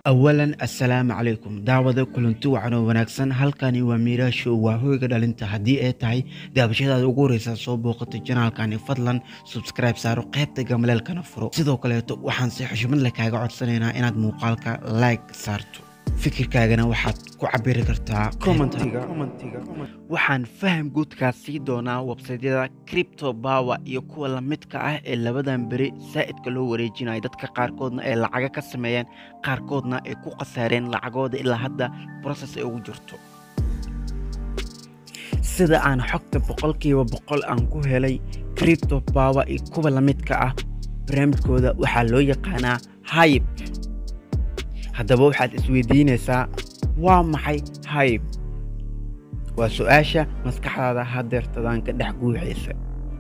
awalan assalaamu calaykum daawada kulanti wacan oo wanaagsan halkani waa miiraasho waa hoyga dhalinta haddii ay tahay daabashadaada ugu horeysa soo booqata janaalkani fadlan subscribe saaro qaybta gamaleelkana furo sidoo kaleeto waxaan si xushmad leh kaaga codsanaynaa inaad muuqaalka like saarto fikirkaagana waxaad ku cabiri kartaa commentiga waxaan faham guudkaa sii doonaa websaydyada cripto power iyo kuwa lamidka ah ee labadan beri saa'idka loo wareejinayo dadka qaarkoodna ay lacaga ka sameeyeen qaarkoodna ay ku khasaareen lacagooda ilaa hadda process ay ugu jirto sida aan xogta boqolkiiba boqol aan ku helay cripto power iyo kuwa lamidka ah barnaamijkooda waxaa loo yaqaanaa hayb haddaba waxaad isweydiinaysaa waa maxay hayb waa su-aasha maskaxdaada hadeertadaan ka dhex guuxaysa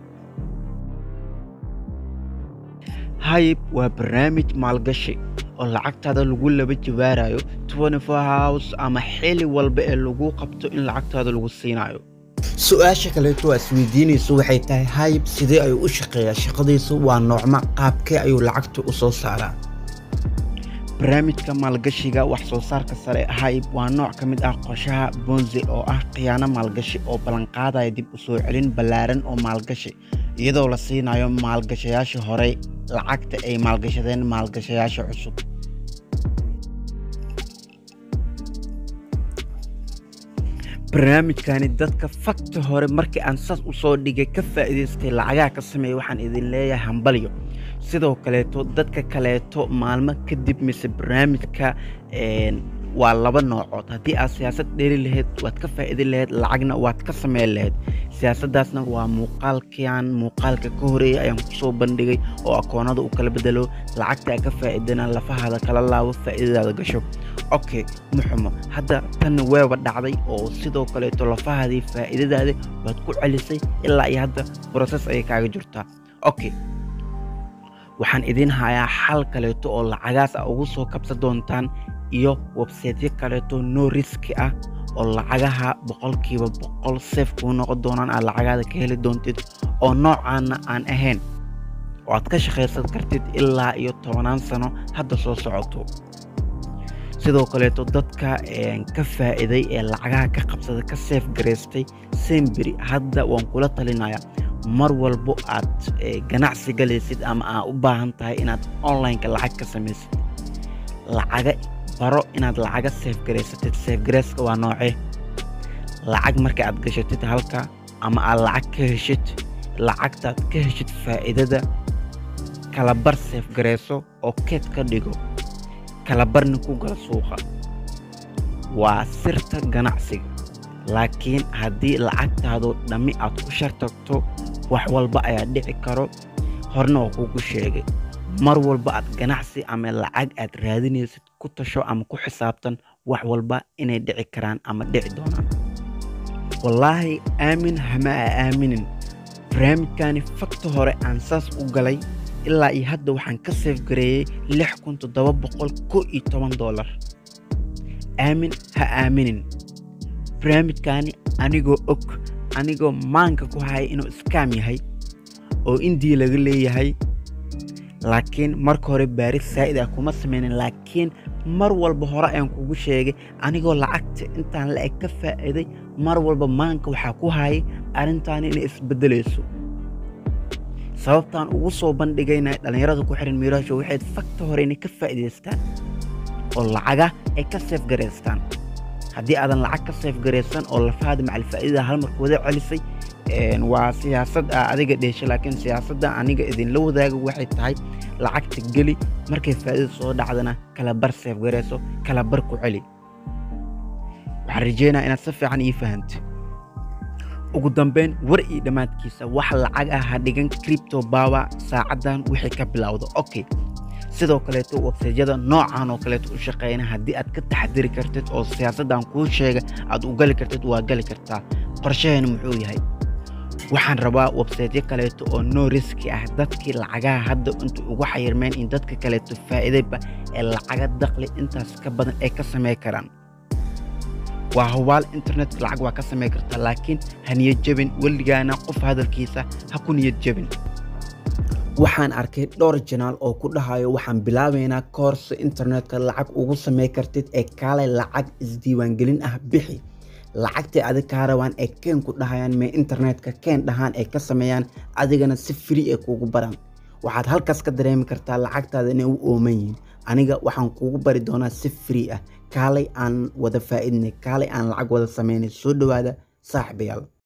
hayb waa barnaamij maalgashi oo lacagtaada lagu laba jawaarayo house ama xili walba ee lagu qabto in lacagtaada lagu siinayo su-aasha kaleeto waa isweydiinayso waxay tahay hayb sidee ayuu u shaqeeyaa shaqadiisu waa noocma qaabkee ayuu lacagta u soo saaraa barnaamijka maalgashiga wax soo saarka sare hayb waa nooc ka mid ah qorshaha bonzi oo ah khiyaano maalgashi oo ballanqaadaya dib u soo celin ballaaran oo maalgashi iyadoo la siinayo maalgashayaasha horey lacagta ay maalgashadeen maalgashayaasha cusub barnaamijkani dadka fakta hore markii aan saas u soo dhigay ka faa'iidaystay lacagaha ka sameeya waxaan idin leeyahay hambalyo sidoo kaleeto dadka kaleeto maalmo kadib mise barnaamijka waa laba noocood haddii aad siyaasad dheeri lahayd waad ka faa'iidi lahayd lacagna waad ka sameyn lahayd siyaasaddaasna waa muuqaalkan muuqaalka ka horeeya ayaan kusoo bandhigay oo akoonada u kala bedelo lacagta aad ka faa'iidana lafahaada kala laabo faa'iidadaada gasho okay muxumo hadda tanna weeba dhacday oo sidoo kaleeto lafahaadii faa'iidadaada waad ku celisay ilaa iyo hadda broses ayay kaaga jirtaa okay waxaan idiin hayaa xal kaleeto oo lacagaas a ugu soo kabsan doontaan iyo websaytyo kaleeto no riski ah oo lacagaha boqolkiiba boqol seef kuu noqon doonaan aad lacagaada ka heli doontid oo noocaana aan ahayn oo aad ka shaqaysan kartid ilaa iyo tobanaan sano hadda soo socoto sidoo kaleeto dadka ka faa'iiday ee lacagaha ka qabsada ka seef garaystay semberi hadda waan kula talinayaa mar walbo aad ganacsi galaysid ama aad u baahan tahay inaad onlineka lacag ka samaysid lacaga baro inaad lacaga seefgaraysatid seefgarayska waa noocee lacag marka aad gashatid halka ama aad lacag ka heshid lacagtaad ka heshid faa'iidada kalabar seefgarayso oo keed ka dhigo kalabarna ku gala suuqa waa sirta ganacsiga laakiin haddii lacagtaadu dhammi aad ku shartagto wax walba ayaa dhici karo horna waa kugu sheegay mar walba aad ganacsi ama lacag aad raadinaysid ku tasho ama ku xisaabtan wax walba inay dhici karaan ama dhici doonaan wallaahi aamin hama a aaminin barnaamijkani fakta hore aan saas u galay ilaa iyo hadda waxaan ka seefgareeyey lix kun toddoba boqol ko iyo toban doolar aamin ha aaminin barnaamijkani anigoo og anigoo maanka ku haya inuu iskaam yahay oo indii laga leeyahay laakiin marka hore baaris saa'id ah kuma sameynin laakiin mar walba hore ayaan kugu sheegay anigoo lacagta intaan la-eg ka faa'iiday mar walba maanka waxaa ku hayay arrintaani inay isbeddelayso sababtaan ugu soo bandhigayna dhallinyarada ku xihan miiraasho waxayd fakta hore inay ka faa'iidaystaan oo lacaga ay ka seefgaraystaan haddii aadan lacag ka seefgaraysan oo lafahaada macalfaa'iidada hal marka wada celisay waa siyaasad a adiga dheesha laakiin siyaasadda aniga idinla wadaaga waxay tahay lacagta geli markay faa'iida soo dhacdana kala bar seefgarayso kala bar ku celi waxaan rajeynaa inaad si fiican ii fahamta ugu dambeyn war iyo dhammaadkiisa wax lacag ah ha dhigan cripto power saacaddan wixii ka bilowda okay sidoo kaleeto websaydyada noocan oo kaleeto u shaqeeyna haddii aad ka taxadiri kartid oo siyaasaddan kuu sheega aad u gali kartid waa gali kartaa qorshaheena muxuu yahay waxaan rabaa websaytyo kaleeto oo no riski ah dadkii lacagaha hadda inta ugu xayirmeen in dadka kaleeto faa'iidayba ee lacaga daqli intaas ka badan ay ka samey karaan waa hubaal internetka lacag waa ka samey kartaa laakiin ha niyad jebin weligaana qof hadalkiisa ha ku niyad jebin waxaan arkay dhowr janaal oo ku dhahayo waxaan bilaabeynaa koorso internetka lacag ugu samey kartid ee kaalay lacag isdiiwaangelin ah bixi lacagtay adig kaa rabaan ee keen ku dhahayaan mee internetka keen dhahaan ay ka sameeyaan adigana si free ee kuugu baraan waxaad halkaas ka dareemi kartaa lacagtaada inay u ooman yihiin aniga waxaan kuugu bari doonaa si free ah kaalay aan wada faa'iidnay kaalay aan lacag wada sameynay soo dhowaada saaxiibayaal